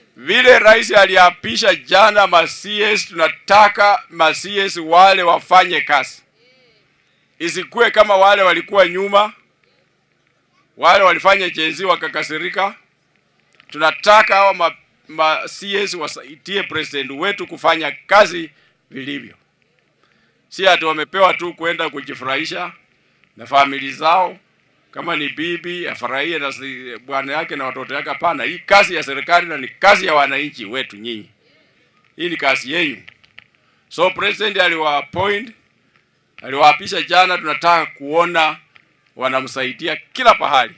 vile rais aliapisha jana ma CS, tunataka ma CS wale wafanye kazi, isikuwe kama wale walikuwa nyuma, wale walifanya chenzi wakakasirika. Tunataka hawa ma, ma CS wasaidie president wetu kufanya kazi vilivyo, si ati wamepewa tu kwenda kujifurahisha na famili zao kama ni bibi afurahie na si- bwana yake na watoto yake. Hapana, hii kazi ya serikali na ni kazi ya wananchi wetu nyinyi, hii ni kazi yenyu. So president aliwa appoint, aliwaapisha jana. Tunataka kuona wanamsaidia kila pahali.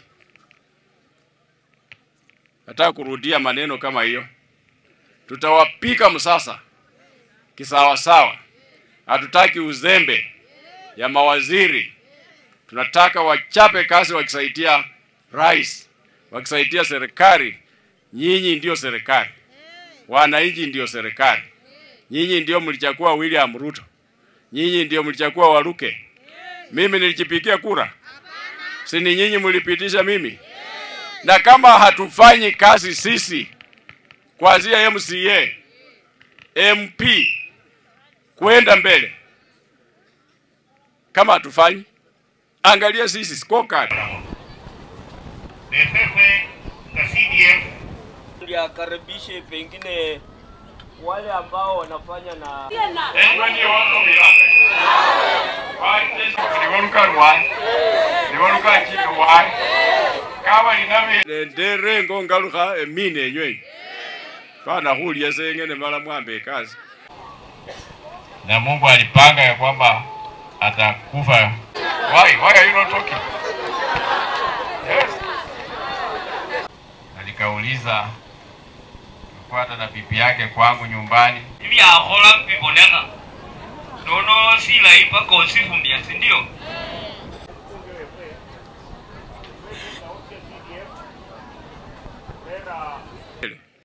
Nataka kurudia maneno kama hiyo, tutawapika msasa kisawasawa. Hatutaki uzembe ya mawaziri tunataka wachape kazi wakisaidia rais, wakisaidia serikali. Nyinyi ndio serikali, wananchi ndio serikali. Nyinyi ndio mlichagua William Ruto, nyinyi ndio mlichagua Waluke. Mimi nilijipigia kura, si ni nyinyi mlipitisha mimi? Na kama hatufanyi kazi sisi, kuanzia MCA, MP kwenda mbele, kama hatufanyi Angalia sisi scorecard. Pepepe na CDF ndio akaribishe pengine wale ambao wanafanya na ndere ngongaluka emine enywe pana hulia sengene mala mwambe kazi na Mungu alipanga ya kwamba atakufa. Why? Why are you not talking? Yes. Alikauliza kufuata na bibi yake kwangu nyumbani. byakhola bibonekha nono silayi paka osifumbya sindio